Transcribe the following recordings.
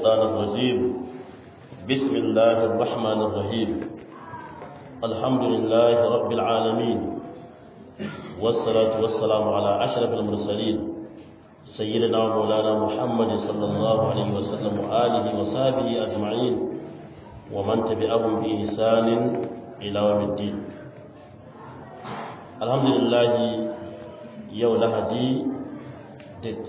الشيطان الرجيم بسم الله الرحمن الرحيم الحمد لله رب العالمين والصلاة والسلام على أشرف المرسلين سيدنا ومولانا محمد صلى الله عليه وسلم وآله وصحبه أجمعين ومن تبعهم بإحسان إلى يوم الدين الحمد لله يوم لهدي date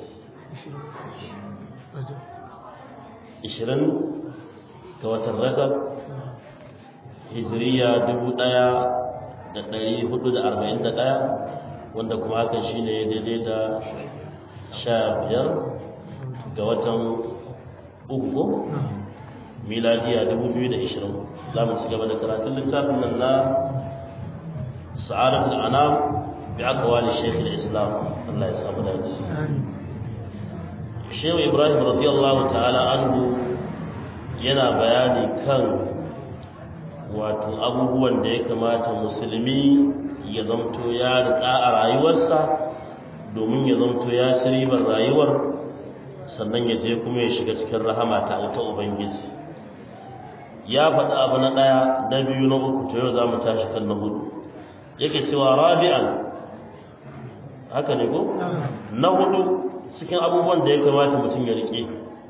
ishirin ga watan rajab hijiriya dubu ɗaya da ɗari hudu da arba'in da ɗaya wanda kuma hakan shi ne daidai da sha biyar ga watan uku miladiya dubu biyu da ishirin za mu ci gaba da karatun littafin nan na sa'adatul anam bi aqwali shaykh al-islam Allah ya samu dace Shehu Ibrahim radiyallahu ta'ala anhu yana bayani kan wato abubuwan da ya kamata musulmi ya zamto ya riƙa a rayuwarsa domin ya zamto ya ribar rayuwar sannan ya je kuma ya shiga cikin rahama ta ta Ubangiji ya faɗi abu na ɗaya na biyu na uku to yau za mu tashi kan na hudu yake cewa rabi'an haka ne ko na hudu cikin abubuwan da ya kamata mutum ya rike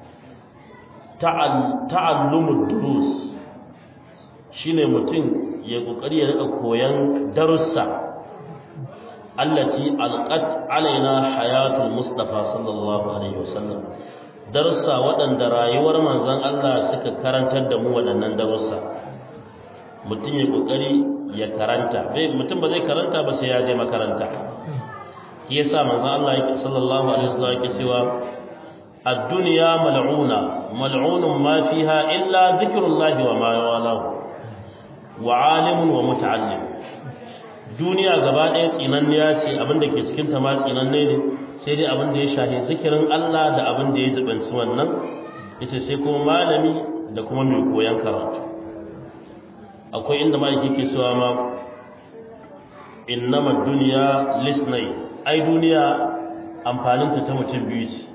ta'allumud durus shine mutum ya kokari ya rika koyan darussa allati alqat alaina hayatul mustafa sallallahu alaihi wasallam darussa waɗanda rayuwar manzon Allah suka karantar da mu waɗannan darussa mutum ya kokari ya karanta bai mutum ba zai karanta ba sai ya je makaranta shi yasa manzo Allah yake sallallahu alaihi wasallam yake cewa ad-dunya mal'una mal'unun ma fiha illa dhikrullahi wa ma walahu wa 'alimun wa muta'allim duniya gaba ɗaya tsinanniya ce abin da ke cikin ta ma tsinanne ne sai dai abin da ya shahi zikirin Allah da abin da ya zubanci wannan yace sai kuma malami da kuma mai koyan karatu akwai inda ma yake cewa ma innama dunya lisnai ai duniya amfaninta ta mutum biyu ce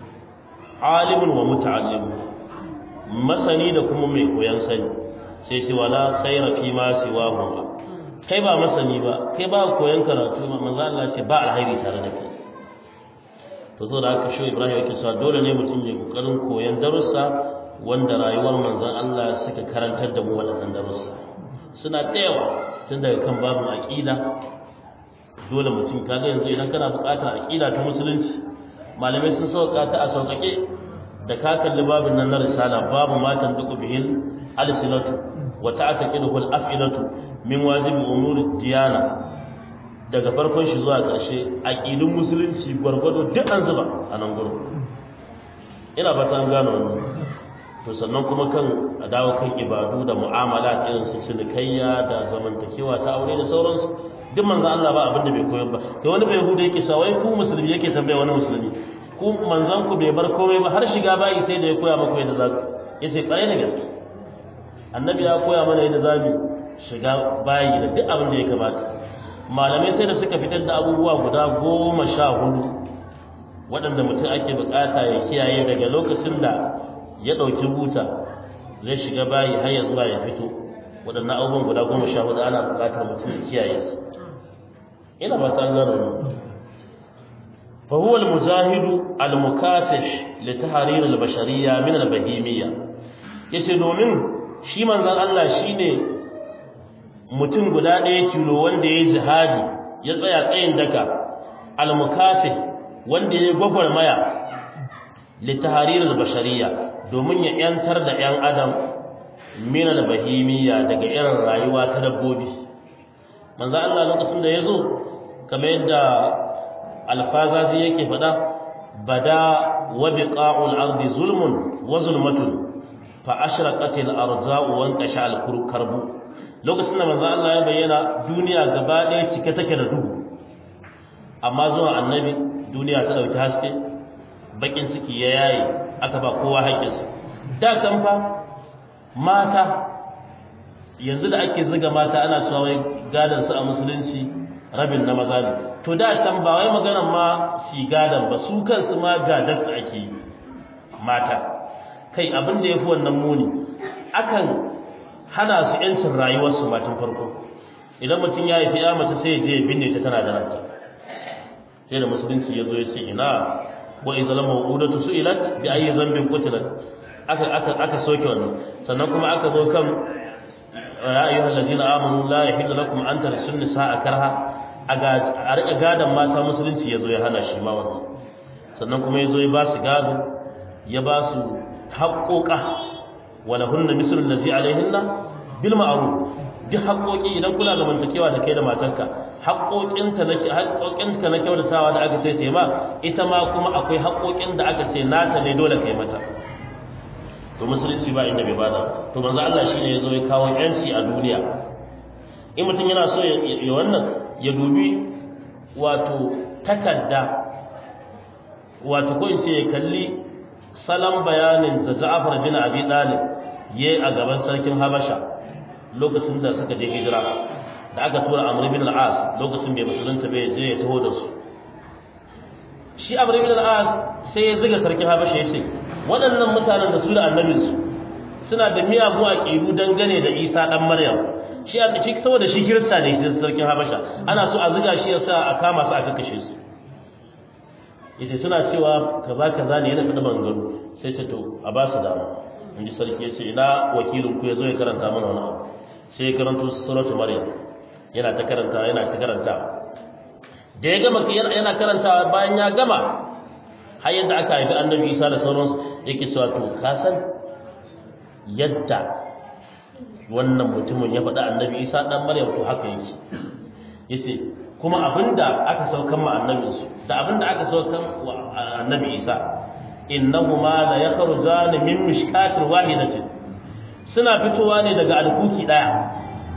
alimun wa muta'allim masani da kuma mai koyan sani sai ce wala khayra fi ma siwahu kai ba masani ba kai ba koyan karatu ma manzo Allah ce ba alheri tare da kai to zo da haka shi Ibrahim yake cewa dole ne mutum ya kokarin koyan darussa wanda rayuwar manzon Allah suka karantar da mu waɗannan darussa suna da yawa tun daga kan babu aqida dole mutum kaga yanzu idan kana buƙatar aqida ta musulunci malamai sun sauka ta a sauƙaƙe da ka kalli babin nan na risala babu matan duku bihil alsinatu wa ta'taqidu al af'ilatu min wajibi umuri diyana daga farkon shi zuwa ƙarshe aqidun musulunci gwargwado duk an zuba a nan gurin ina ba ta gano wannan to sannan kuma kan a dawo kan ibadu da mu'amala irin su cinikayya da zamantakewa ta aure da sauransu duk manzo Allah ba abin da bai koyar ba to wani bai hude yake sa wai ku musulmi yake tambaya wani musulmi ku manzon ku bai bar komai ba har shiga bayi sai da ya koya maka yadda zaku yace kare da gaske annabi ya koya mana yadda zamu shiga bayi da duk abin da ya kamata malamai sai da suka fitar da abubuwa guda goma sha hudu waɗanda mutum ake bukata ya kiyaye daga lokacin da ya ɗauki buta zai shiga bayi har ya zuwa ya fito waɗannan abubuwan guda goma sha hudu ana bukatar mutum ya kiyaye su ina ba ta gano fa huwa al-mujahid al-mukafish li tahrir al-bashariyya min al-bahimiyya yace domin shi manzon Allah shine mutum guda ɗaya tilo wanda ya jihadi ya tsaya tsayin daka al-mukafih wanda ya gwagwarmaya li tahrir al-bashariyya domin ya yantar da ƴan adam min al-bahimiyya daga irin rayuwa ta dabbobi manzo Allah lokacin da yazo kamar yadda alfazazi yake faɗa bada wa biqa'ul ardi zulmun wa zulmatun fa ashraqatil arza'u wa anqasha al karbu lokacin da manzo Allah ya bayyana duniya gaba ɗaya cike take da duhu amma zuwa annabi duniya ta dauki haske bakin ciki ya yaye aka ba kowa haƙƙinsa da kan fa mata yanzu da ake zuga mata ana cewa wai gadan su a musulunci rabin na maza ne to da can ba wai maganar ma shi gadan ba su kansu ma gadar su ake yi mata kai abin da yafi wannan muni akan hana su yancin rayuwarsu matan farko idan mutum ya haifi ya mace sai ya je ya binne ta tana da ranta sai da musulunci ya zo ya ce ina wa idza lam mawudatu su'ilat bi ayyi dhanbin qutilat aka aka aka soke wannan sannan kuma aka zo kan ya ayyuhal ladina amanu la yahillu lakum an tarsul nisaa karha a rika gadon mata musulunci ya zo ya hana shi ma wannan sannan kuma ya zo ya ba su gado ya ba su haƙoƙa wala hunna mislu allazi alaihinna bil ma'ruf duk haƙoƙi idan kula da mantakewa da kai da matarka haƙoƙinta na haƙoƙinta na kyautatawa da aka ce sai ma ita ma kuma akwai haƙoƙin da aka ce nata ne dole kai mata to musulunci ba inda bai bada to manzo Allah shine yazo ya kawo yanci a duniya in mutum yana so ya wannan ya dubi wato takarda wato ko in ce ya kalli salon bayanin da Ja'far bin Abi Talib yayi a gaban sarkin Habasha lokacin da suka je hijira da aka tura Amr bin al-As lokacin bai musulunta bai je ya taho da su shi Amr bin al-As sai ya ziga sarkin Habasha ya ce waɗannan mutanen da su da annabinsu suna da miyagu a ƙiru dangane da Isa dan Maryam shi a shi saboda shi kirista ne shi sarkin Habasha ana so a ziga shi yasa a kama su a kakkashe su yace suna cewa kaza kaza ne yana fada bangaro sai ta to a ba su dama in ji sarki yace ina wakilin ku yazo ya karanta mana wani abu sai ya karanto suratul maryam yana ta karanta yana ta karanta da ya gama yana karanta bayan ya gama har yadda aka haifi annabi Isa da sauransu yake cewa to ka san yadda wannan mutumin ya faɗa annabi Isa dan Maryam to haka yake yace kuma abinda aka saukan ma annabinsu da abinda aka saukan wa annabi Isa innahuma la yakhrujani min mishkatin wahidatin suna fitowa ne daga alkuki daya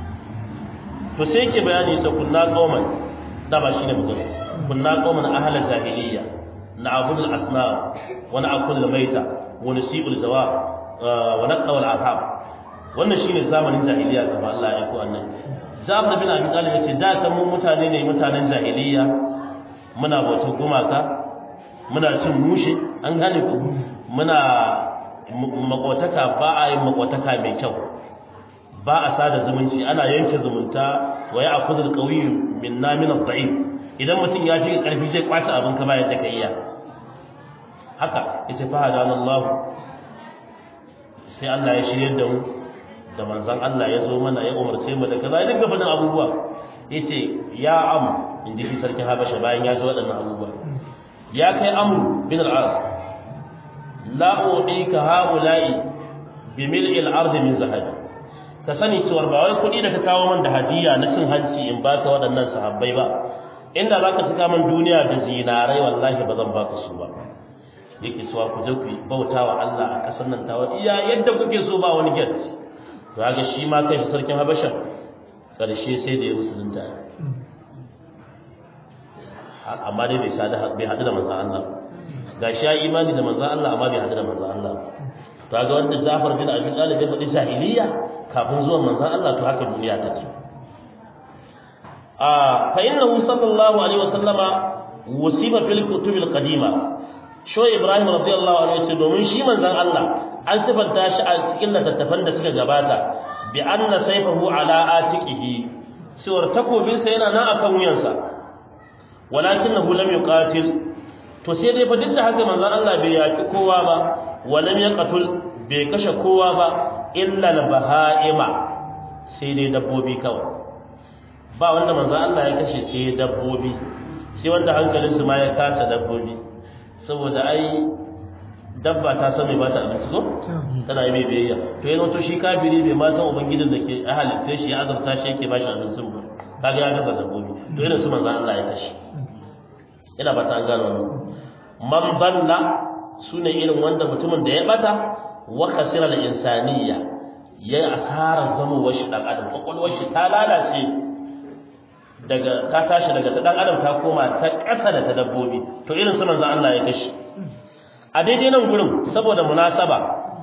to sai yake bayani ta kunna qauman da ba shine mutum kunna qauman ahla jahiliyya na'budu al-asnam wa na'kulu al-mayta wa nasibu al-zawab wa naqwa al-ahab wannan shine zamanin jahiliyya da Allah ya ko annabi Jafar bin Abi Talib yace da kan mu mutane ne mutanen jahiliyya muna bauta gumaka muna cin mushe an gane ku muna makwataka ba a yin makwataka mai kyau ba a sada zumunci ana yanke zumunta wa ya akuzul qawiyyu minna min ad-da'if idan mutum ya fi karfi zai kwace abin ka bayan da ka iya haka yace fa hadanallahu sai Allah ya shirye da mu da manzon Allah ya zo mana ya umarce mu da kaza ya dinga fadin abubuwa yace ya am in ji sarkin Habasha bayan ya ji waɗannan abubuwa ya kai amru bin al-as la udika haula'i bi mil'i al-ardi min zahab ka sani cewa ba wai kuɗi da ka kawo min da hadiya na cin hanci in baka waɗannan sahabbai ba inda zaka saka min duniya da zinarai wallahi ba zan baka su ba yake cewa ku je ku bauta wa Allah a ƙasar nan tawa iya yadda kuke so ba wani get to ga shi ma kai sarkin Habasha karshe sai da ya musulunta amma dai bai sada bai hadu da manzon Allah gashi ya imani da manzon Allah amma bai hadu da manzon Allah to ga wanda Jafar bin Abi Talib ya faɗi jahiliya kafin zuwan manzon Allah to haka duniya take a fa innahu sallallahu alaihi wasallama wasifa fil kutubil qadima sho Ibrahim radiyallahu anhu yace domin shi manzon Allah an sifanta shi a cikin littattafan da suka gabata bi anna sayfahu ala atiqihi suwar takobinsa yana nan akan wuyansa walakinahu lam yuqatil to sai dai fa duk da haka manzon Allah bai yaki kowa ba walam yaqtul bai kashe kowa ba illa al-bahaima sai dai dabbobi kawai ba wanda manzon Allah ya kashe sai dabbobi sai wanda hankalinsu ma ya kasa dabbobi saboda ai dabba ta san mai bata abinci ko tana yi mai biyayya to yana to shi kafiri bai ma san ubangijin da ke halitta shi ya azurta shi yake bashi abincin ba kaga ya gaza dabbobi to irin su manzo Allah ya kashi ina ba ta an gano wannan man balla sune irin wanda mutumin da ya bata wa khasira al insaniya ya asara zama washi dan adam kokolwar shi ta lalace daga ta tashi daga ta dan adam ta koma ta ƙasa da ta dabbobi to irin su manzo Allah ya kashi a daidai nan gurin saboda munasaba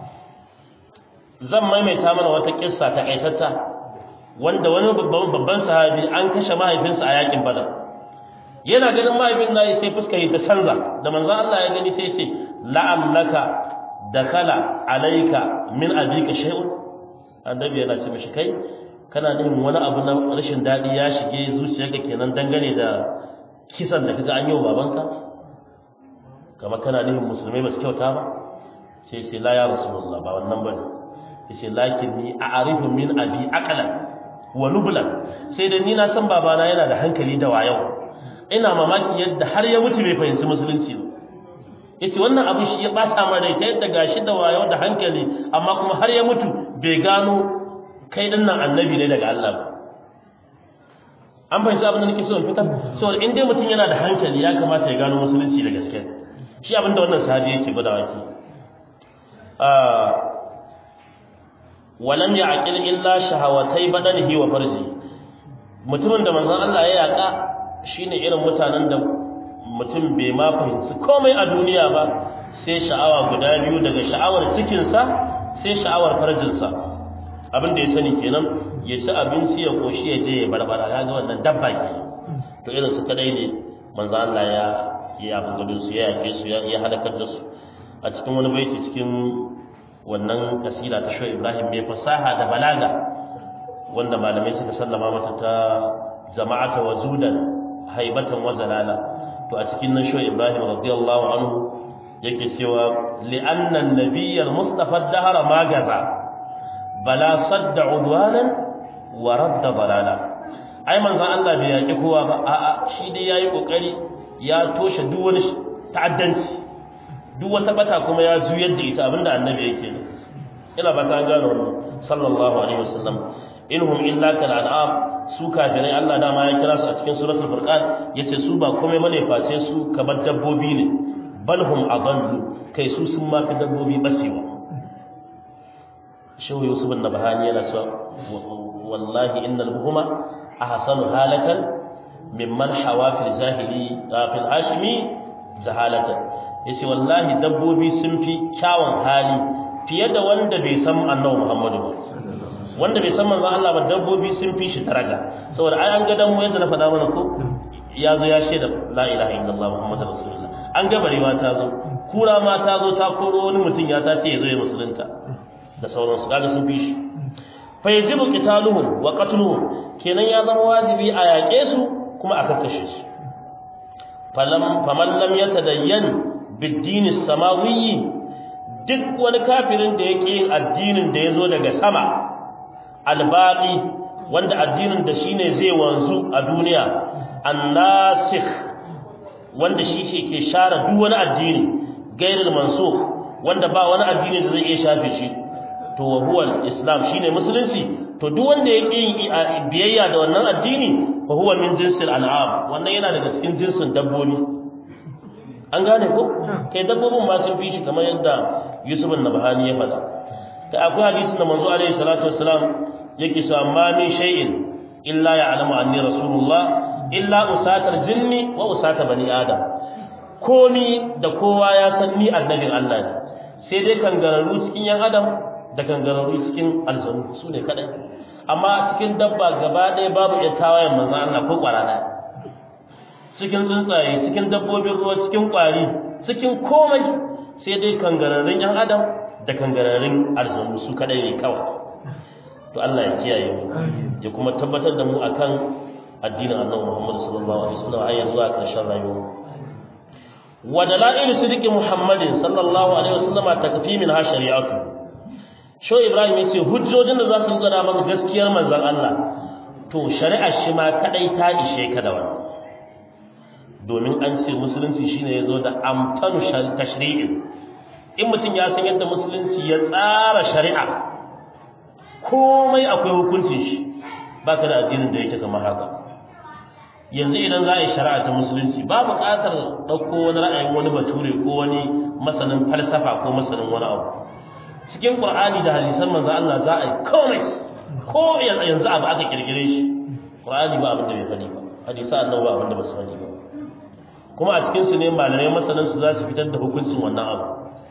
zan maimaita mana wata kissa ta kaitatta wanda wani babban babban sahabi an kashe mahaifinsa a yakin badar yana ganin mahaifin nayi sai fuska yi ta canza da manzo Allah ya gani sai ce la'allaka dakala alayka min abika shay'un annabi yana ce mishi kai kana nufin wani abu na rashin dadi ya shige zuciyarka kenan dangane da kisan da kaga an yi wa babanka kama kana nufin musulmai ba su kyauta ba sai sai la ya rasulullah ba wannan bane yace lakin ni a'rifu min abi aqlan wa nublan sai da ni na san babana yana da hankali da wayo ina mamaki yadda har ya mutu bai fahimci musulunci ba yace wannan abu shi ya bata ma rai ta yadda gashi da wayo da hankali amma kuma har ya mutu bai gano kai din nan annabi ne daga Allah ba an fahimci abin da nake so in fitar saboda in dai mutum yana da hankali ya kamata ya gano musulunci da gaske shi abin da wannan sahabi yake gwadawa ke walam ya'qil illa shahawatai badanihi wa farji mutumin da manzon Allah ya yaka shine irin mutanen da mutum bai ma fahimci komai a duniya ba sai sha'awa guda biyu daga sha'awar cikinsa sai sha'awar farjinsa abin da ya sani kenan ya ci abinci ya koshi ya je ya barbara ya ga wannan dabba ke to irin su kadai ne manzo Allah ya ya bugudu su ya yake su ya halakar da su a cikin wani baiti cikin wannan kasida ta Shu'aib Ibrahim mai fasaha da balaga wanda malamai suka sallama mata ta jama'ata wa zudan haibatan wa zalala to a cikin nan Shu'aib Ibrahim radiyallahu anhu yake cewa li'anna an-nabiyyal mustafa dahara ma gaza bala sadda udwanan wa radda balala ai manzon Allah bai yaki kowa ba a'a shi dai yayi kokari ya toshe duk wani ta'addanci duk wata bata kuma ya juyar da ita abinda annabi yake ne ina ba ta gano wannan sallallahu alaihi wasallam inhum illa kal an'am su kafirai Allah dama ya kira su a cikin suratul furqan yace su ba komai bane face su kamar dabbobi ne balhum adallu kai su sun ma fi dabbobi basewa shehu yusuf bin nabhani yana cewa wallahi innal buhuma ahsanu halatan mimman hawa fil jahili fil hashimi jahalatan yace wallahi dabbobi sun fi kyawun hali fiye da wanda bai san annabi muhammadu ba wanda bai san manzon Allah ba dabbobi sun fi shi daraja saboda ai an ga dan mu yadda na faɗa mana ko ya zo ya shaida la ilaha illallah muhammadu rasulullah an ga barewa ta zo kura ma ta zo ta koro wani mutum ya ta ce ya zo ya musulunta da sauransu kaga sun fi shi fa yajibu qitaluhum wa qatluhum kenan ya zama wajibi a yaƙe su kuma a kakkashe su falam faman lam yatadayyan bid-din samawi duk wani kafirin da yake yin addinin da yazo daga sama albaqi wanda addinin da shine zai wanzu a duniya annasikh wanda shi ke share duk wani addini gairul mansukh wanda ba wani addini da zai iya shafe shi to wa huwa islam shine musulunci to duk wanda yake yin biyayya da wannan addini fa huwa min jinsil an'am wannan yana daga cikin jinsin dabbobi an gane ko kai dabbobin ma sun fi shi kamar yadda Yusuf an-Nabhani ya faɗa kai akwai hadisi da manzo alaihi salatu wassalam yake cewa ma min shay'in illa ya'lamu anni rasulullah illa usatar jinni wa usata bani adam komi da kowa ya san ni annabin Allah ne sai dai kangararru cikin yan adam da kangararru cikin aljanu su ne kadai amma cikin dabba gaba ɗaya babu ya tawayen manzo Allah ko kwara ɗaya cikin tsuntsaye cikin dabbobin ruwa cikin kwari cikin komai sai dai kangararrun yan adam da kangararrun aljanu su kadai ne kawai to Allah ya kiyaye mu ya kuma tabbatar da mu akan addinin Annabi Muhammad sallallahu alaihi wasallam har zuwa ƙarshen rayuwa wa dalailu sidqi Muhammadin sallallahu alaihi wasallam takfi min ha shari'atu sho Ibrahim yace hujjojin da za su gwada maka gaskiyar manzon Allah to shari'ar shi ma kadai ta ishe ka da wannan domin an ce musulunci shine yazo da amtanu tashri'in in mutum ya san yadda musulunci ya tsara shari'a komai akwai hukuncin shi baka da addinin da yake kamar haka yanzu idan za a yi shari'a ta musulunci ba buƙatar ɗauko wani ra'ayin wani bature ko wani masanin falsafa ko masanin wani abu cikin qur'ani da hadisan manzo Allah za a yi komai ko yanzu abu aka kirkire shi qur'ani ba abin da bai faɗi ba hadisa annabi ba abin da ba su faɗi ba kuma a cikin su ne malamai masanan su za su fitar da hukuncin wannan abu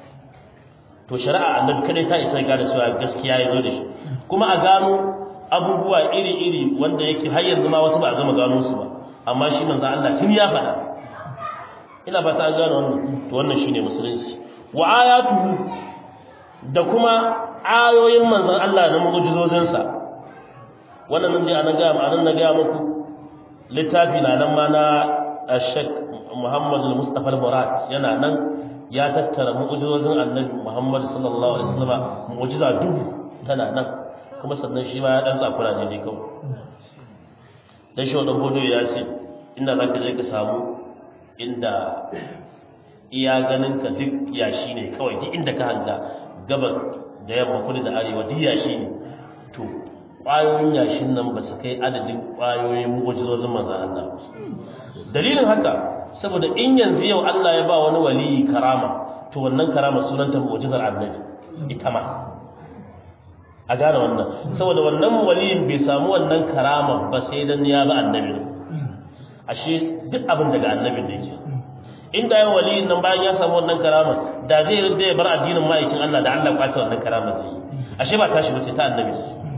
to shari'a annabi kadai ta isa ga da cewa gaskiya ya zo da shi kuma a gano abubuwa iri-iri wanda yake har yanzu ma wasu ba a gama gano su ba amma shi manzo Allah tun ya faɗa ina ba ta gano wannan to wannan shine musulunci wa ayatuhu da kuma ayoyin manzon Allah na mu'jizozinsa wannan nan dai anan ga anan na ga muku littafi na nan ma na Sheikh Muhammad al-Mustafa al-Murad yana nan ya tattara mu'jizozin Annabi Muhammad sallallahu alaihi wasallam mu'jiza dubu tana nan kuma sannan shi ma ya dan tsakura ne dai kawai dan shi wannan hodo ya ce inda zaka je ka samu inda iya ganin ka duk yashi ne kawai duk inda ka hanga gabas da yamma kudu da arewa duk yashi ne to ƙwayoyin yashin nan ba su kai adadin ƙwayoyin mu'jizozin manzon Allah dalilin haka saboda in yanzu yau Allah ya ba wani waliyi karama to wannan karama sunanta mu'jizar annabi ita ma a gane wannan saboda wannan waliyin bai samu wannan karama ba sai dan ya ba annabi ashe duk abin daga annabin da yake inda yawan waliyin nan bayan ya samu wannan karama da zai rinda ya bar addinin ma'aikin Allah da Allah kwace wannan karama zai yi ashe ba tashi ba ce ta annabi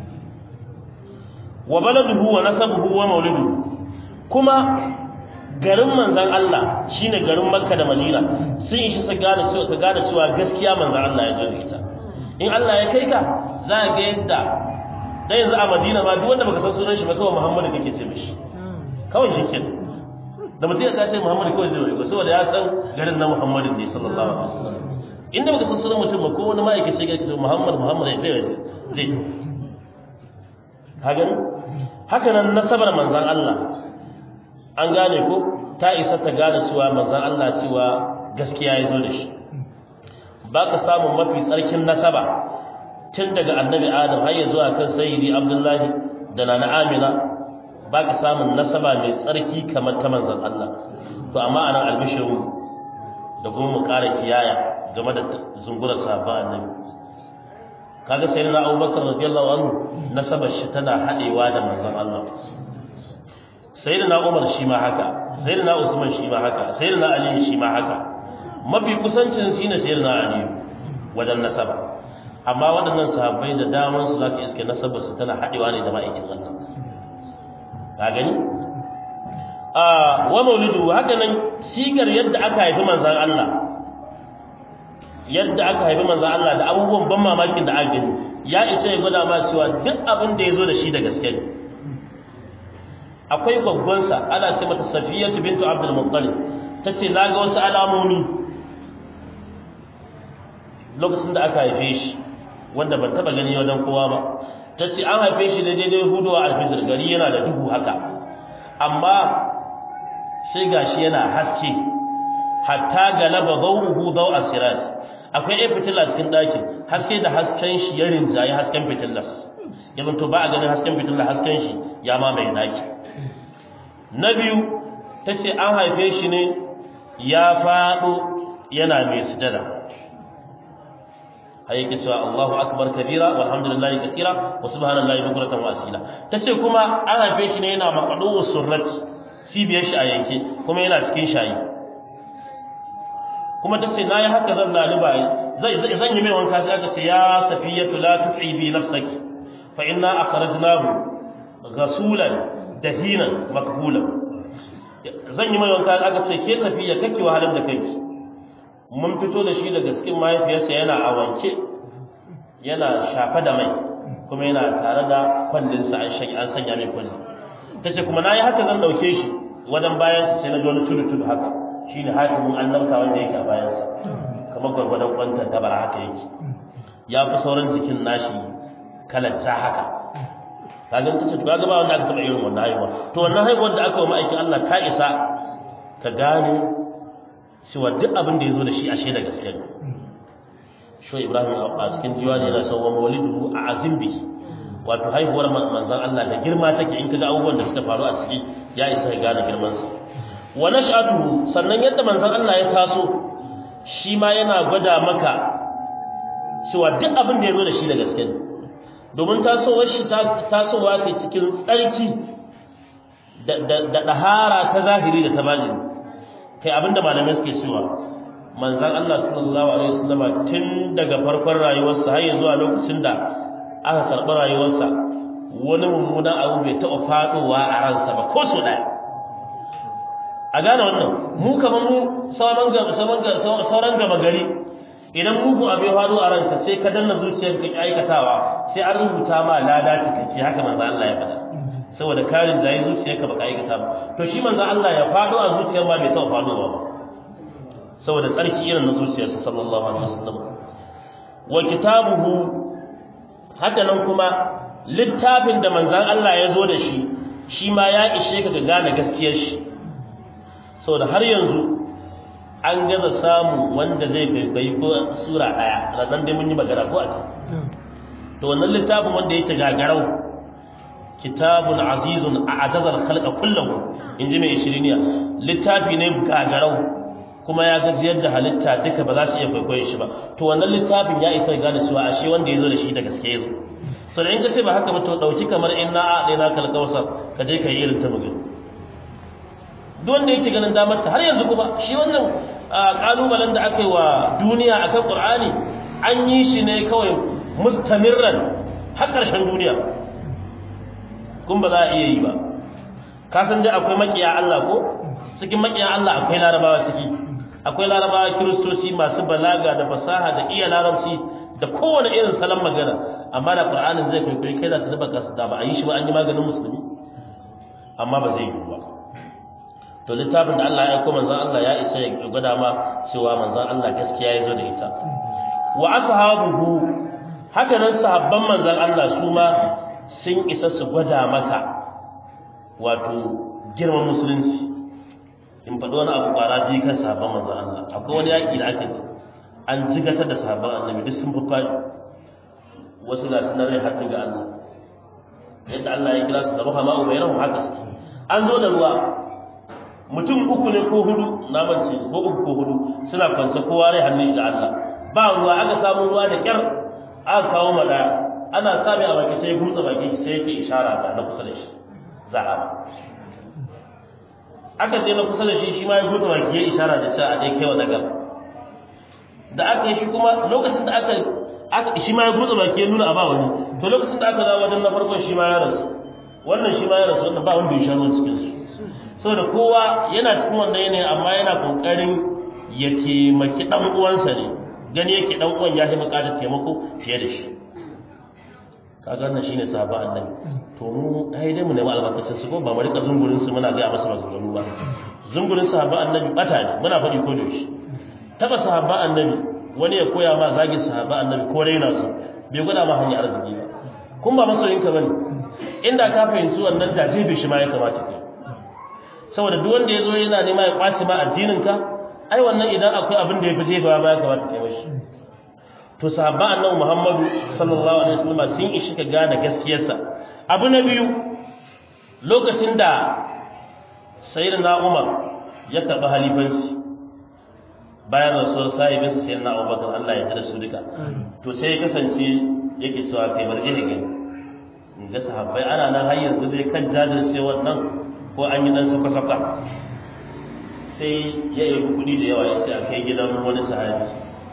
wa baladuhu wa nasabuhu wa mauliduhu kuma garin manzan Allah shine garin Makka da Madina sun ishi su gane cewa ka gane cewa gaskiya manzan Allah ya jira ita in Allah ya kai ka za ka ga yadda da yanzu a Madina ma duk wanda baka san sunan shi ba kawai Muhammadu kake ce mishi kawai shi kenan da mutum ya ce Muhammadu kawai zai ko saboda ya san garin na Muhammadu ne sallallahu alaihi wasallam inda baka san sunan mutum ba ko wani ma'aikaci ya ce Muhammad Muhammad ya zai zai ka gani haka nan nasabar manzan Allah an gane ko ta isa ta gane cewa manzan Allah cewa gaskiya ya zo da shi ba ka samun mafi tsarkin nasaba tun daga annabi adam har ya zuwa kan sayyidi abdullahi da nana amina ba ka samun nasaba mai tsarki kamar ta manzan Allah to amma anan albishiru da kuma mu ƙara kiyaya game da zungurar sahabban annabi kaga sai na Abubakar radiyallahu anhu nasabar shi tana hadewa da manzon Allah sayyidina Umar shi ma haka sayyidina Usman shi ma haka sayyidina Ali shi ma haka mafi kusancin shi ne sayyidina Ali wajen nasaba amma waɗannan sahabbai da daman su zaka iske nasabar su tana hadewa ne da ma'aikin Allah ka gani a wa maulidu haka nan sigar yadda aka haifi manzon Allah yadda aka haifi manzo Allah da abubuwan ban mamakin da aka gani ya isa ya gwada ma cewa duk abin da ya zo da shi da gaske ne akwai gwaggwansa ana ce mata Safiyatu bintu Abdul Muttalib tace na ga wasu alamomi lokacin da aka haife shi wanda ban taba gani wajen kowa ba tace an haife shi da daidai hudu a alfijir gari yana da duhu haka amma sai gashi yana haske hatta galaba dawuhu daw asirat akwai ɗaya fitila cikin ɗakin haske da hasken shi ya rinjaye hasken fitilar ya zanto ba a ganin hasken fitilar hasken shi ya mamaye ɗaki na biyu ta ce an haife shi ne ya faɗo yana mai sujada har yake cewa Allahu akbar kabira walhamdulillahi kathira wa subhanallahi bukratan wa asila tace kuma an haife shi ne yana maqadu surrat cibiyar shi a yanke kuma yana cikin shayi kuma ta ce nayi haka zan laluba zai zan yi mai wanka sai aka ce ya safiyatu la tu'ibi nafsaki fa inna akhrajnahu ghasulan dahinan makbulan zan yi mai wanka aka ce ke safiya kake wahalar da kanki mun fito da shi daga cikin mahaifiyarsa yana a wanke yana shafa da mai kuma yana tare da kwallinsa an an sanya mai kwalli ta ce kuma na yi haka zan ɗauke shi wajen bayan sai na ji wani tudu tudu haka shi ne hakimin annabta wanda yake a bayansa kamar gwargwadon kwantar tabara haka yake ya fi sauran jikin nashi kalanta haka kaga ta ce to kaga ba wanda aka taɓa irin wannan haihuwa to wannan haihuwar da aka wa ma'aikin Allah ta isa ka gane cewa duk abin da ya zo da shi ashe da gaske ne sho ibrahim a cikin diwani yana son wa mawlidu a azim bi wato haihuwar manzon Allah da girma take in kaga abubuwan da suka faru a ciki ya isa ka gane girman sa wa nash'atuhu sannan yadda manzon Allah ya taso shi ma yana gwada maka cewa duk abin da ya zo da shi da gaske ne domin tasowar shi tasowa ce cikin tsarki da ɗahara ta zahiri da ta bajini kai abinda malamai suke cewa manzan Allah sallallahu alaihi wasallam tun daga farkon rayuwarsa har zuwa lokacin da aka karɓi rayuwarsa wani mummunan abu bai taɓa faɗowa a ransa ba ko so ɗaya a gane wannan mu kamar mu sauran gama sauran gama gari idan mugu abu ya faru a ranka sai ka danna zuciyar ka aikatawa sai an rubuta ma lada cikakke haka manzo Allah ya faɗa saboda karin da yi zuciyarka baka aikata ba to shi manzo Allah ya faɗo a zuciyar ma bai taɓa faɗowa ba saboda tsarki irin na zuciyarsa sallallahu alaihi wasallam wa kitabuhu haka nan kuma littafin da manzon Allah ya zo da shi shi ma ya ishe ka ga gane gaskiyar shi saboda har yanzu an gaza samu wanda zai bai ko sura daya ranan dai mun yi magana ko a to wannan littafin wanda yake gagarau kitabun azizun a'jazal khalqa kullahu inji mai shiriniya littafi ne gagarau kuma ya gajiyar da halitta duka ba za su iya kwaikwayon shi ba to wannan littafin ya isa gane cewa ashe wanda ya zo da shi da gaske ya zo so da in ka ce ba haka ba to dauki kamar inna a ɗaya na kalkawsa ka je ka yi irin ta mugin duk wanda yake ganin damar ta har yanzu kuma shi wannan kalubalen da aka yi wa duniya akan qur'ani an yi shi ne kawai mustamirran har ƙarshen duniya kun ba za a iya yi ba ka san dai akwai makiya Allah ko cikin makiya Allah akwai larabawa ciki akwai larabawa kiristoci masu balaga da fasaha da iya larabci da kowane irin salon magana amma da qur'anin zai kwaikwayi kai za ta zuba kasu da ba a yi shi ba an yi maganin musulmi amma ba zai yi ba to littafin da Allah ya aiko manzon Allah ya isa ya gwada ma cewa manzon Allah gaskiya ya zo da ita wa ashabuhu haka nan sahabban manzon Allah su ma sun isa su gwada maka wato girman musulunci in faɗi wani abu ƙwara biyu kan sahabban manzon Allah akwai wani yaƙi da aka yi an jigatar da sahabban annabi duk sun fi wasu ga sunan rai haɗin ga Allah yadda Allah ya kira su da ruhama ubayrahum haka an zo da ruwa mutum uku ne ko hudu na mace ko uku ko hudu suna kwance kowa rai hannun da Allah ba ruwa aka samu ruwa da kyar aka kawo mada ana sami a baki sai gumtsa baki sai yake ishara ga na kusa da shi za'a aka je na kusa da shi shi ma ya gumtsa baki ya ishara da cewa a dai kaiwa daga da aka yi shi kuma lokacin da aka aka shi ma ya gumtsa baki ya nuna a ba wani to lokacin da aka dawo wajen na farkon shi ma ya rasu wannan shi ma ya rasu wannan ba wanda ya sha ruwan cikin su saboda kowa yana cikin wannan yanayi amma yana kokarin ya taimaki dan uwansa ne gani yake dan uwan ya fi bukatar taimako fiye da shi kaga wannan shine sahaba annabi to mu ai dai mu nemi albarkacin su ko ba mu rika zungurin su muna ga masa maganganu ba zungurin sahaba annabi bata ne muna faɗi ko da shi taba sahaba annabi wani ya koya ma zagi sahaba annabi ko raina su bai gwada ma hanyar arziki ba kun ba masoyinka bane inda ka fahimci wannan da jibi shi ma ya kamata kai saboda duk wanda ya zo yana nema ya kwace ma addinin ka ai wannan idan akwai abin da ya fi jefa ba ya kamata kai mashi to sahabba annabi Muhammadu sallallahu alaihi wasallam sun ishi ka gane gaskiyarsa abu na biyu lokacin da sayyidina Umar ya karɓi halifanci bayan rasuwar sahibin sayyidina Abubakar Allah ya tada su duka to sai ya kasance yake cewa kai bar gine gine ga sahabbai ana nan har yanzu dai kan jajircewar nan ko an yi dan saka-saka sai ya yi kuɗi da yawa ya ce a kai gidan wani sahabi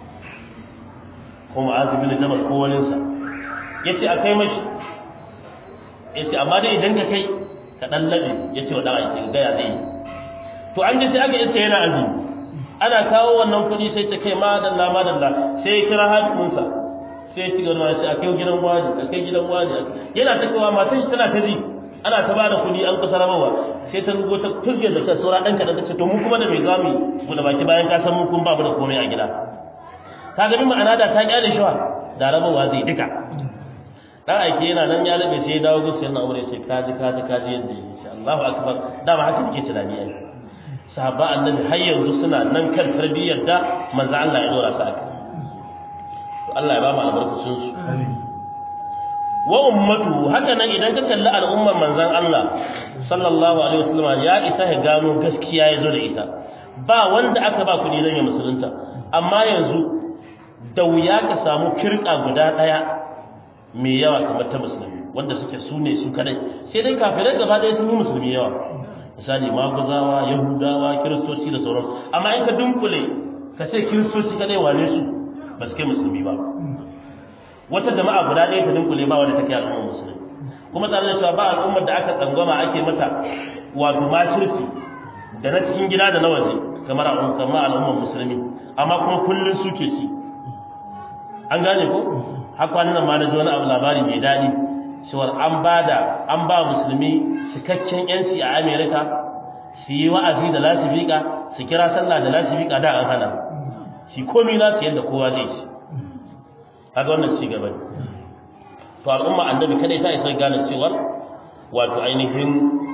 ko ma'azu bin jabal ko wani sa ya ce a kai mashi ya ce amma dai idan ka kai ka ɗan laɓe ya ce wa ɗan aiki ga gaya zai to an ji sai aka yace yana azumi ana kawo wannan kuɗi sai ta kai madalla madalla sai ya kira hakiminsa sai ya ci gaba da a kai gidan wani a kai gidan wani yana ta kawo matan shi tana ta ji ana ta bada kuɗi an kusa rabawa sai ta rugo ta turge da kai saura ɗanka da ta ce to mu kuma da mai zamu mu da baki bayan ka san mu kun babu da komai a gida ka ga ma'ana da ta kyale shi wa da rabawa zai duka dan aike yana nan ya labe sai ya dawo gusu yana aure sai kaji kaji kaji yadda ya insha Allahu akbar dama haka kike tunani ai sahaba annabi har yanzu suna nan kan tarbiyyar da manzo Allah ya dora su aka to Allah ya ba mu albarkacin su wa ummatu haka nan idan ka kalli al'ummar manzon Allah sallallahu alaihi wasallam ya isa ya gano gaskiya ya zo da ita ba wanda aka ba kuɗi don ya musulunta amma yanzu da wuya ka samu kirka guda ɗaya mai yawa kamar ta musulmi wanda suke su ne su kadai sai dai kafirai gaba ɗaya sun yi musulmi yawa misali maguzawa yahudawa kiristoci da sauran amma in ka dunkule ka ce kiristoci kadai wane su ba su kai musulmi ba wata jama'a guda ɗaya ta dunkule ba wanda take al'ummar musulmi kuma tare da cewa ba al'ummar da aka tsangwama ake mata wato makirci da na cikin gida da na waje kamar al'ummar musulmi amma kuma kullum suke ci an gane ko har kwanan nan ma na ji wani abu labari mai daɗi cewar an ba da an ba musulmi cikakken yanci a amerika su yi wa'azi da lasifika su kira sallah da lasifika da an hana shi komi na su yadda kowa zai ci kaga wannan ci gaba ne to al'umma annabi kada ta isa gane cewar wato ainihin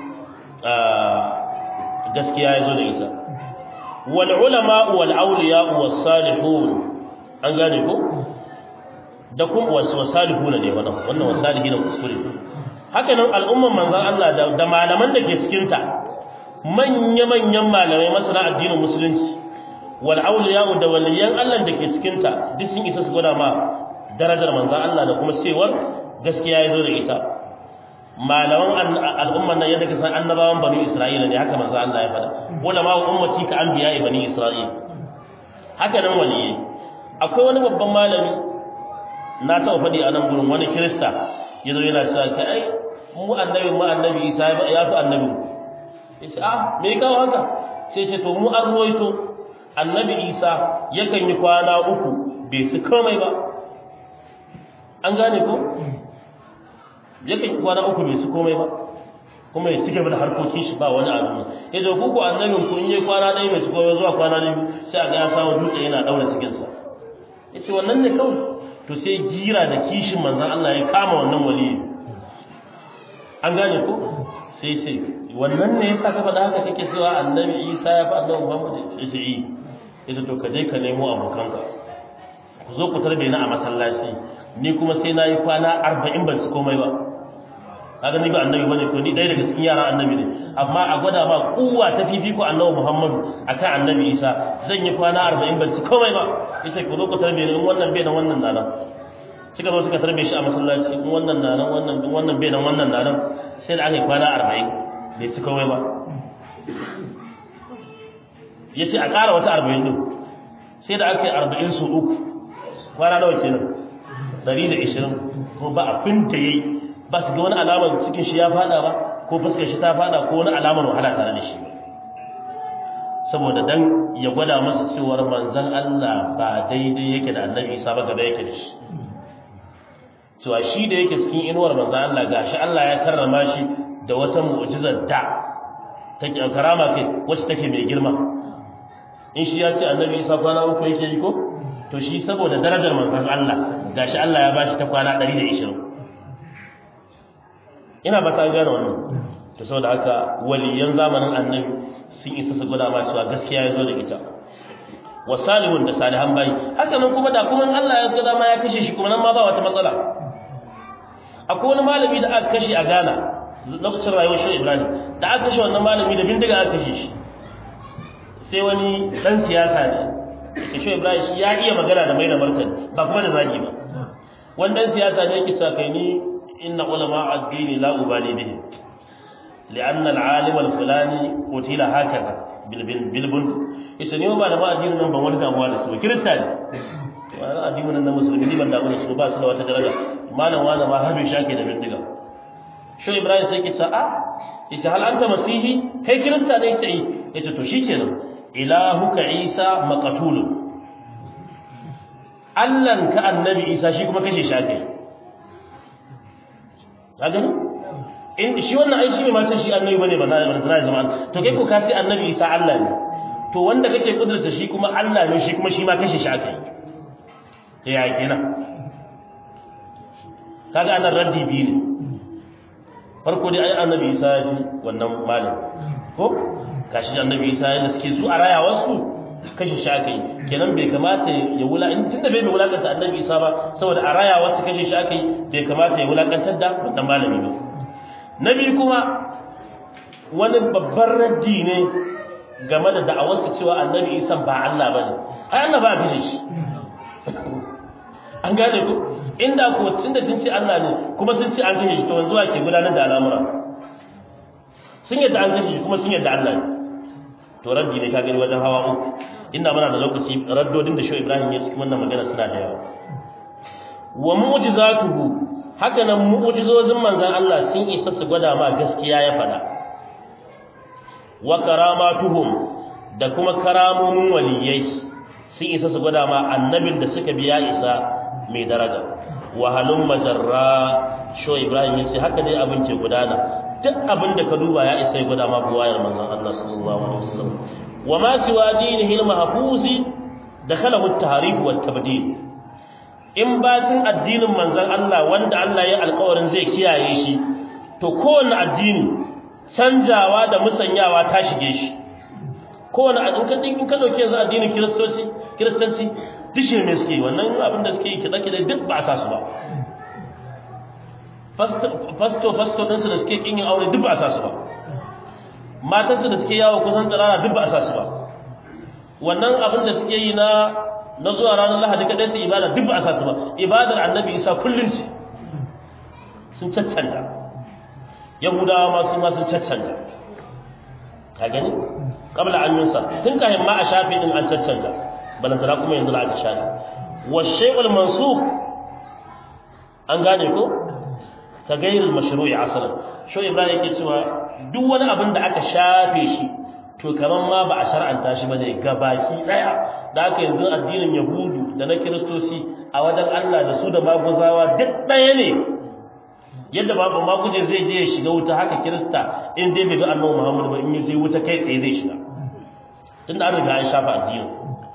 gaskiya ya zo da ita wal ulama wal awliya was salihun an gane ko da kuma wasu wasalihuna ne wannan wannan wasalihina kuskure haka nan al'umman manzon Allah da malaman da ke cikin ta manya manyan malamai masana addinin musulunci wal awliya da waliyan Allah da ke cikin ta duk sun isa su gwada ma darajar manzon Allah da kuma cewar gaskiya ya zo da ita malaman al'umman nan yadda kasan annabawan bani Isra'ila ne haka manzon Allah ya faɗa ulama ummati ka anbiya bani Isra'ila haka nan waliyyi akwai wani babban malami na taɓa faɗi a nan gurin wani kirista ya zo yana cewa ka ai mu annabi mu annabi isa ya fi annabi ya ce ah me ya kawo haka sai ce to mu an ruwaito annabi isa yakan yi kwana uku bai su komai ba an gane ko yakan yi kwana uku bai su komai ba kuma ya cike da harkokin shi ba wani abu ya ce ku ko annabin ku in yi kwana ɗaya bai su komai zuwa kwana biyu sai a ga ya samu dutse yana ɗaura cikinsa ya ce wannan ne kawai to sai jira da kishin manzan Allah ya kama wannan wali an gane ko sai sai wannan ne yasa ka faɗa haka kake cewa annabi Isa ya fa annabi Muhammad ya ce yi ita to ka je ka nemo abokanka ku zo ku tarbe ni a masallaci ni kuma sai na yi kwana arba'in ban su komai ba kaga ni ba annabi bane ko ni ɗaya daga cikin yaran annabi ne amma a gwada ma kuwa ta fifiko annabi Muhammadu akan annabi Isa zan yi kwana arba'in ban ci komai ba ita ku zo ku tarbe ni in wannan bai nan wannan nana suka zo suka tarbe shi a masallaci in wannan nana wannan in wannan bai nan wannan nana sai da aka yi kwana arba'in bai ci komai ba ya ce a ƙara wata arba'in ɗin sai da aka yi arba'in su uku kwana nawa kenan ɗari da ishirin ko ba abin da ya yi ba su ga wani alamar cikin shi ya fada ba ko fuskar shi ta fada ko wani alamar wahala tare da shi saboda dan ya gwada masa cewar manzon Allah ba daidai yake da annabi Isa ba gaba yake da shi cewa shi da yake cikin inuwar manzon Allah gashi Allah ya karrama shi da wata mu'jizar da take karama kai wacce take mai girma in shi ya ce annabi Isa kwana uku yake yi ko to shi saboda darajar manzon Allah gashi Allah ya bashi ta kwana 120 ina ba ta gane wannan to saboda haka waliyan zamanin annabi sun isa su gwada ma cewa gaskiya ya zo da ita wa salihun da salihan bayi haka nan kuma da kuma Allah ya gwada ma ya kashe shi kuma nan ma ba wata matsala akwai wani malami da aka kashe a Ghana lokacin rayuwar shi Ibrahim da aka kashe wannan malami da bindiga aka kashe shi sai wani dan siyasa ne shi Ibrahim shi ya iya magana da mai da martani ba kuma da zagi ba wannan siyasa ne yake sa kai ni إن علماء الدين لا أبالي بهم لأن العالم الفلاني قتل هكذا بالبند إذن يوم علماء الدين نمبر ولد أموال السوء كريستاني وأنا أدين من المسلمين من دعونا السوء باس لو تدرجة ما نوانا ما هبي شاكي دمين دقا شو إبراهيم سيكي ساعة إذا هل أنت مسيحي هي كريستاني يتعي إذا تشيكي إلهك عيسى مقتول Allahn ka annabi Isa shi kuma kashe shi ake ka gani in shi wannan ai shi mai matan shi annabi bane ba za a zama to kai ko ka ce annabi Isa Allah ne to wanda kake kudurta shi kuma Allah ne shi kuma shi ma kashe shi aka yi ya kenan kaga anan raddi biyu ne farko dai ai annabi Isa ya ji wannan malam ko kashi annabi Isa ya suke su a rayawar su kashe shi aka yi kenan bai kamata ya wula in tunda bai wulakanta annabi Isa ba saboda a rayawar su kashe shi aka yi bai kamata ya wulakantar da wannan malami ba na biyu kuma wani babban raddi ne game da da'awar su cewa annabi Isa ba Allah bane ai Allah ba kashe shi an gane ku inda ko tunda sun ce Allah ne kuma sun ce an kashe shi to yanzu ake gudanar da al'amura sun yadda an kashe shi kuma sun yadda Allah ne to raddi ne ka gani wajen hawa uku inda muna da lokaci raddodin da shi Ibrahim ya cikin wannan magana suna da yawa wa mu'jizatuhu haka nan mu'jizozin manzon Allah sun isa su gwada ma gaskiya ya faɗa wa karamatuhum da kuma karamomin waliyai sun isa su gwada ma annabin da suka biya isa mai daraja wahalun majarra sho ibrahim yace haka dai abin ke gudana duk abin da ka duba ya isa ya guda ma buwayar manzon Allah sallallahu alaihi wasallam wa ma siwa dinihi al-mahfuzi dakhalahu at-tahrif wa at-tabdil in batin addinin manzon Allah wanda Allah ya alƙawarin zai kiyaye shi to kowanne addini canjawa da musanyawa ta shige shi kowane in ka in ka dauke yanzu addinin kiristoci kiristanci dishe ne suke wannan abin da suke yi kiɗa kiɗa duk ba a sa su ba fasto fasto ɗinsu da suke ƙin yin aure duk ba a sa su ba matansu da suke yawo kusan tsirara duk ba a sa su ba wannan abin da suke yi na na zuwa ranar lahadi kaɗai su ibada duk ba a sa su ba ibadar annabi isa kullum ce sun caccanta yahudawa ma su ma sun caccanta ka gani qabla an yunsa tun kahin ma a shafi din an caccanta balantana kuma yanzu aka shafi wa shay'ul mansukh an gane ko ka gairul mashru'i asalan sho ibrahim yake cewa duk wani abin da aka shafe shi to kaman ma ba a shar'anta shi bane gabaki daya da aka yanzu addinin yahudu da na kiristoci a wajen Allah da su da maguzawa duk daya ne yadda babu maguje zai je ya shiga wuta haka kirista in dai bai ga annabi Muhammad ba in ya je wuta kai tsaye zai shiga tunda an riga an shafa addinin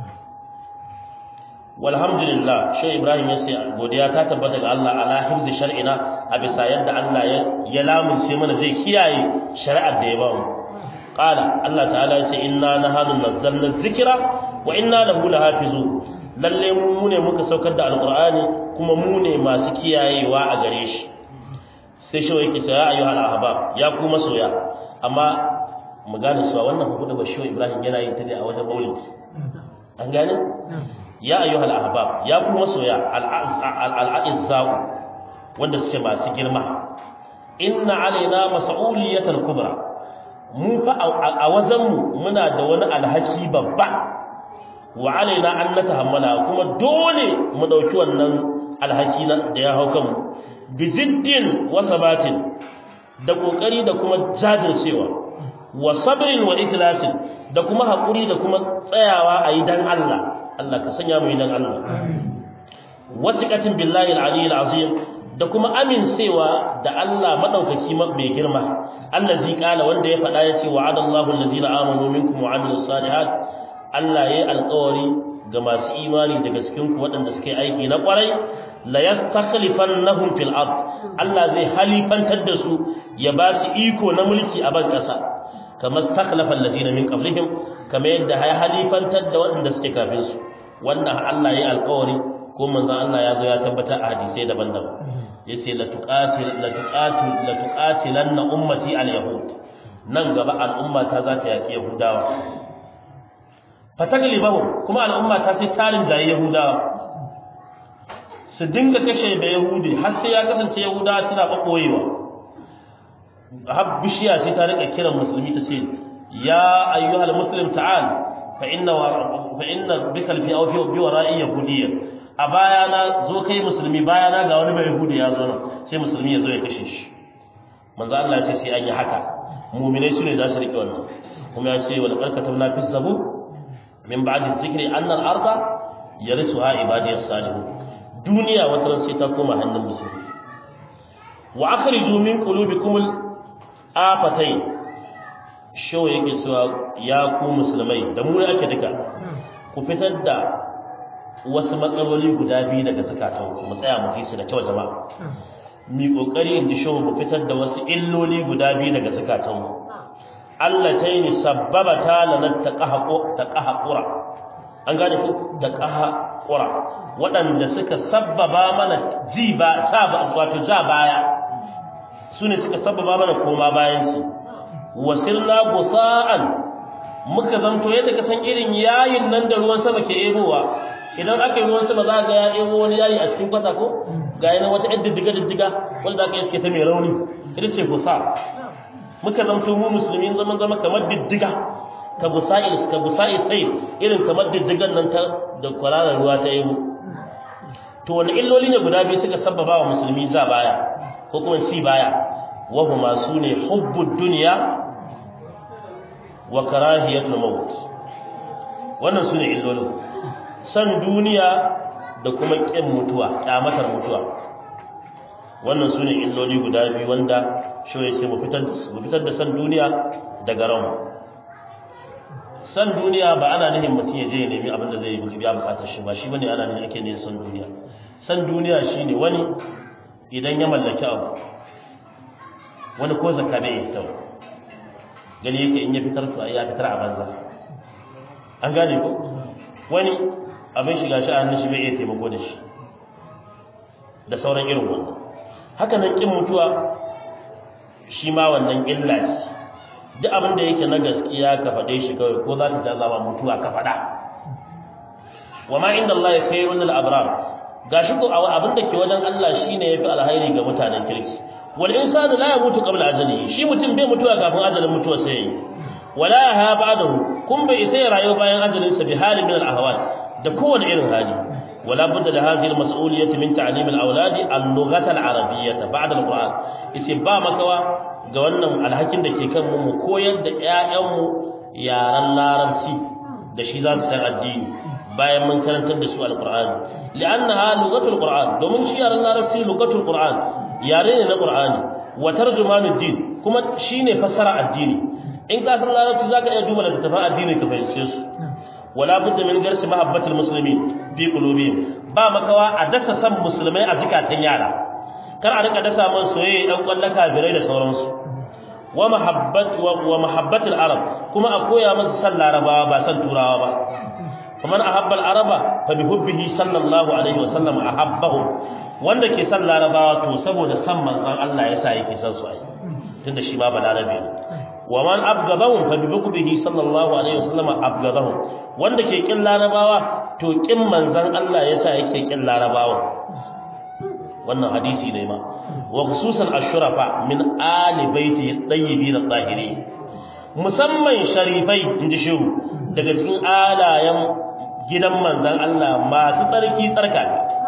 walhamdulillah shi ibrahim ya ce godiya ta tabbata ga Allah ala hifzi shar'ina a bisa yadda Allah ya ya lamunce mana zai kiyaye shari'ar da ya ba mu qala Allah ta'ala ya ce inna nahnu nazzalna dhikra wa inna lahu lahafizun lalle mu ne muka saukar da alqur'ani kuma mu ne masu kiyayewa a gare shi sai shi yake cewa ya ayyuhal ahbab ya ku masoya amma mu gane cewa wannan hudu da shi ibrahim yana yin ta ne a wajen maulidi an gane ya ayyuhal ahbab ya ku masoya al-a'izza'u wanda suke masu girma inna alaina mas'uliyatan kubra mu fa a wajen mu muna da wani alhaki babba wa alaina an natahammala kuma dole mu dauki wannan alhaki da ya hau kanmu bi jiddin wa sabatin da kokari da kuma jajircewa wa sabrin wa ikhlasin da kuma hakuri da kuma tsayawa a yi dan Allah Allah ka sanya mu dan Allah wasiqatin billahi al-ali al-azim da kuma amincewa da Allah madaukaki mai girma allazi qala wanda ya faɗa yace wa'ada Allahu allazina amanu minkum wa amilus salihat Allah yayi alƙawari ga masu imani daga cikin ku waɗanda suke aiki na ƙwarai la yastakhlifannahum fil ard Allah zai halifantar da su ya ba su iko na mulki a ban ƙasa kamar takhlafa allazina min qablihim kamar yadda ya halifantar da waɗanda suke kafin su wannan Allah ya alƙawari ko manzon Allah ya zo ya tabbata a hadisai daban-daban yace la tuqatil la tuqatil la tuqatilanna ummati al-yahud nan gaba al'umma ta za ta yaki yahudawa fataglibahum kuma al'umma ta sai tarin da yahudawa su dinga kashe da yahudi har sai ya kasance yahudawa suna bakoyewa har bishiya sai ta rika kiran musulmi ta ce ya ayyuhal muslim ta'al fa inna fa inna bika fi aw fi bi wara'i yahudiyya a baya na zo kai musulmi baya na ga wani bai yahudi ya zo nan sai musulmi ya zo ya kashe shi manzo Allah ya ce sai an yi haka mu'minai su ne za su rike wannan kuma ya ce wal barkatabna fi zabur min ba'di dhikri anna al-arda yarithuha ibadiyas salihun duniya wata sai ta koma hannun musulmi wa akhriju min qulubikum al-afatayn shaw yake cewa ya ku musulmai da mu ake duka ku fitar da wasu matsaloli guda biyu daga zakatan ku mu tsaya mu su da kyau jama'a mi kokari in ji shaw mu fitar da wasu illoli guda biyu daga zakatan mu Allah ta yi sabbabata lana taqahqura an gane ku da qahqura waɗanda suka sabbaba mana ji ba sa ba wato ja baya su ne suka sabbaba mana koma bayan su wasirna gusa'an muka zanto yadda ka san irin yayin nan da ruwan sama ke ebowa idan aka yi ruwan sama za ga ya ebo wani yayi a cikin kwata ko ga yana wata yadda diga diddiga wanda aka yi ta mai rauni ita ce gusa muka zanto mu musulmi zaman zama kamar diddiga ka gusa'i ka gusa'i sai irin kamar diddigan nan ta da kwararar ruwa ta ebo to wani illoli ne guda biyu suka sabbaba wa musulmi za baya ko kuma si baya wa huma sune hubbud dunya wa karahiyatul maut wannan sune illolin san duniya da kuma kin mutuwa kyamatar mutuwa wannan sune illoli guda biyu wanda shi ya ce mu fitar mu fitar da san duniya daga ranmu san duniya ba ana nihin mutum ya je ya nemi abin da zai yi biya bukatar shi ba shi bane ana nihin ake ne san duniya san duniya shine wani idan ya mallaki abu wani ko zakka bai yi kyau gani yake in ya fitar to ai ya fitar a banza an gane ko wani abin shiga shi a hannun shi bai iya taimako da shi da sauran irin wannan haka nan kin mutuwa shi ma wannan illa ce duk abin da yake na gaskiya ka faɗe shi kawai ko za ta jaza ma mutuwa ka faɗa wa ma inda Allah ya kai wani abrar gashi ko abin da ke wajen Allah shine yafi alhairi ga mutanen kirki wal insanu la yamutu qabla ajalihi shi mutum bai mutuwa kafin ajalin mutuwa sai yi wala ha ba'dahu kun bai sai rayu bayan ajalin sa bi halin min al ahwal da kowane irin hali ولا بد لهذه المسؤولية من تعليم الأولاد اللغة العربية بعد القرآن إتباع مكوا قولنا الحكم ده كيكم مو كويل ده يأم يارا لارنسي ده شيزان سنة الدين bayan mun karantar da su alqur'ani li'annaha lughatul qur'an domin shi yaran larabci lughatul qur'an yare ne na qur'ani wa tarjumanud din kuma shine fassara addini in ka san larabci zaka iya duba da tafsirin addini ka fahimce su wala budda min garsi mahabbatul muslimin fi qulubihim ba makawa a dasa san musulmai a zikatan yara kar a rika dasa man soyayya dan kwallon kafirai da sauransu wa mahabbat wa mahabbatul arab kuma a koya musu san larabawa ba san turawa ba faman ahabba al-araba fa bi hubbihi sallallahu alaihi wa sallam ahabbahum wanda ke san larabawa to saboda san manzon Allah yasa yake san su ai tunda shi ma balarabe ne wa man abgadahum fa bi hubbihi sallallahu alaihi wa sallam abgadahum wanda ke kin larabawa to kin manzon Allah yasa yake kin larabawa wannan hadisi ne ma wa khususan ashrafa min ali baiti tayyibin at-tahirin musamman sharifai inji shehu daga cikin alayen gidan manzan Allah masu tsarki tsarka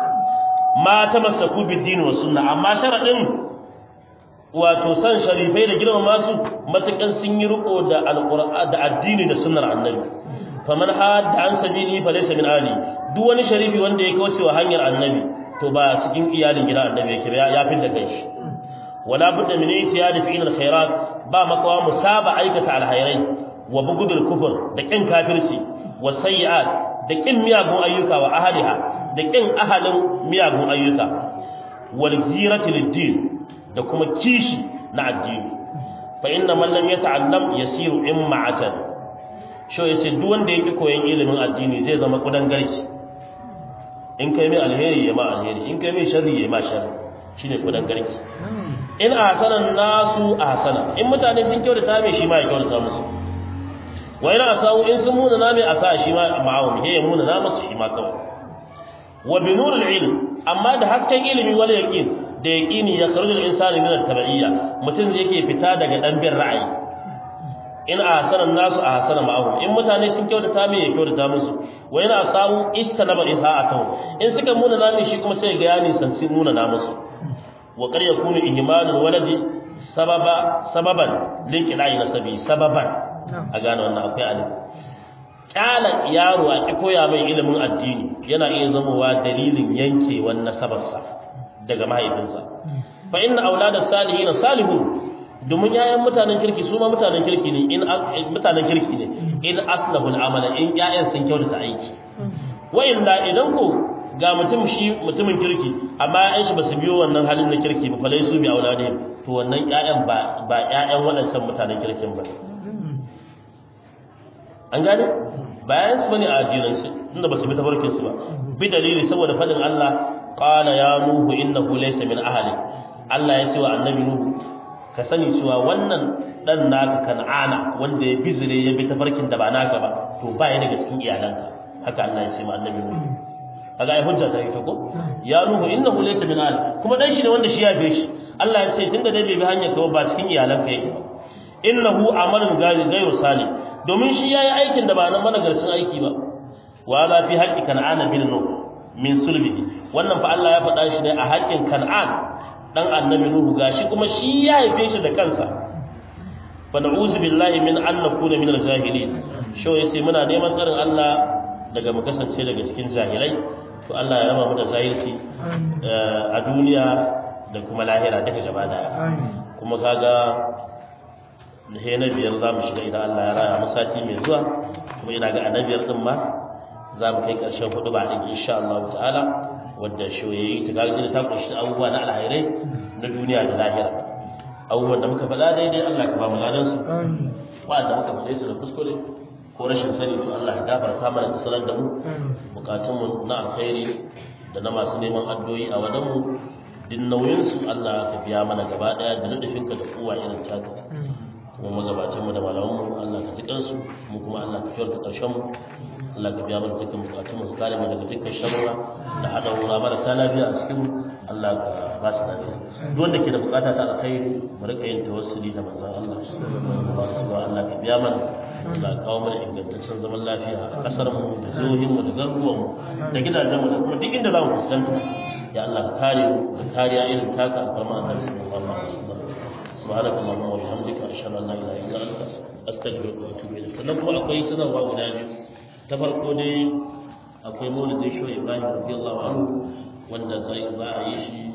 ma ta masaku bidini wa sunna amma sharadin wato san sharifai da girman masu matakan sun yi riko da alqur'ani da addini da sunnar annabi faman hadda an sabili fa laysa min ali duk wani sharifi wanda ya kauce wa hanyar annabi to ba cikin iyalin gidan annabi yake ya fi da kai wala budda min itiyadi fi alkhairat ba makawa musaba aikata alkhairai wa bugudul kufur da kin kafirci wa sayyi'at da kin miyagun ayyuka wa ahliha da kin ahalin miyagun ayyuka wal zirati lid-din da kuma kishi na addini fa inna man lam yata'allam yasiru imma'atan sho yace duk wanda yake koyon ilimin addini zai zama kudan garki in kai mai alheri ya ma alheri in kai mai sharri ya ma sharri shine kudan garki in ahsana nasu ahsana in mutane sun kyautata mai shi ma ya kyautata musu wa ina asawu in sun muna nami asa shi ma ma'awun he ya muna nama shi ma kawai wa bi nuril ilm amma da hasken ilimi wal yaqin da yaqini ya kharuju al insani min al tabi'iyya mutum zai yake fita daga dan bin ra'ayi in ahsana nasu ahsana ma'ahum in mutane sun kyautata mai ya kyautata musu wa ina asawu istanaba isa'atuhu in suka muna nami shi kuma sai ga yani san sun muna na musu wa qad yakunu ihmalul waladi sababa sababan linqina'i nasabi sababan a gane wannan akwai alif kyala yaro a ki koya mai ilimin addini yana iya zamowa dalilin yankewan nasabarsa daga mahaifinsa fa inna auladas salihin salihun domin yayan mutanen kirki su ma mutanen kirki ne in mutanen kirki ne in aslahul amala in yayan sun kyautata aiki wa illa idan ko ga mutum shi mutumin kirki amma ƴaƴan shi basu biyo wannan halin na kirki ba falai su bi auladihim to wannan ƴaƴan ba ba ƴaƴan waɗancan mutanen kirkin ba an gane bayan su bane a addinin su tunda basu bi tabarkin su ba bi dalili saboda fadin Allah qala ya nuhu innahu laysa min ahli Allah ya ce wa annabi nuhu ka sani cewa wannan dan naka kan'ana wanda ya bizire ya bi tafarkin da ba naka ba to ba ya daga cikin iyalanka haka Allah ya ce ma annabi nuhu kaga ai hujja ta yi ta ko ya nuhu innahu laysa min ahli kuma dan shi ne wanda shi ya bi shi Allah ya ce tunda dai bai bi hanyar ka ba cikin iyalanka yake ba innahu amalun ghayru salih domin shi yayi aikin da ba nan managarcin aiki ba wa la fi haqqi kan'ana bin nuh min sulbihi wannan fa Allah ya faɗa shi ne a haƙƙin kan'an dan annabi nuhu gashi kuma shi ya haife shi da kansa fa na'udhu billahi min an nakuna min al-jahilin sho yace muna neman tsarin Allah daga mu kasance daga cikin jahilai to Allah ya raba mu da zahirci a duniya da kuma lahira duka gaba daya kuma kaga da sai na biyar za mu shiga idan Allah ya raya mu sati mai zuwa kuma ina ga annabiyar din ma za mu kai ƙarshen hudu ba din insha Allah ta'ala wadda shoyayi ta gaji ta kunshi abubuwa na alhairai na duniya da lahira abubuwan da muka faɗa daidai Allah ka ba mu ladan su wa'anda muka faɗe su da kuskure ko rashin sani to Allah ya gafarta mana da sanar da mu bukatun mu na alkhairi da na masu neman addu'o'i a wadan mu din nauyin su Allah ka biya mana gaba daya da nufinka da kowa irin taka kuma magabacin mu da malaman mu Allah ka ji kansu mu kuma Allah ka kyauta karshen mu Allah ka biya mana dukkan bukatun mu kare mu daga dukkan sharra da hada wura marasa lafiya a cikin Allah ka ba su lafiya duk wanda ke da bukata ta alkhairi mu rika yin tawassuli da manzon Allah sallallahu Allah ka biya mana Allah kawo mana ingantaccen zaman lafiya a kasar mu da jihohin mu da garuruwan mu da gidajen mu da kuma duk inda za mu fuskanta ya Allah ka kare mu da kariya irin taka alfarma annabi sallallahu alaihi wasallam سبحانك اللهم وبحمدك اشهد ان لا اله الا انت استغفرك واتوب اليك sannan kuma akwai sanarwa guda biyu ta farko dai akwai maulidin shi Ibrahim radiyallahu anhu wanda zai za a yi shi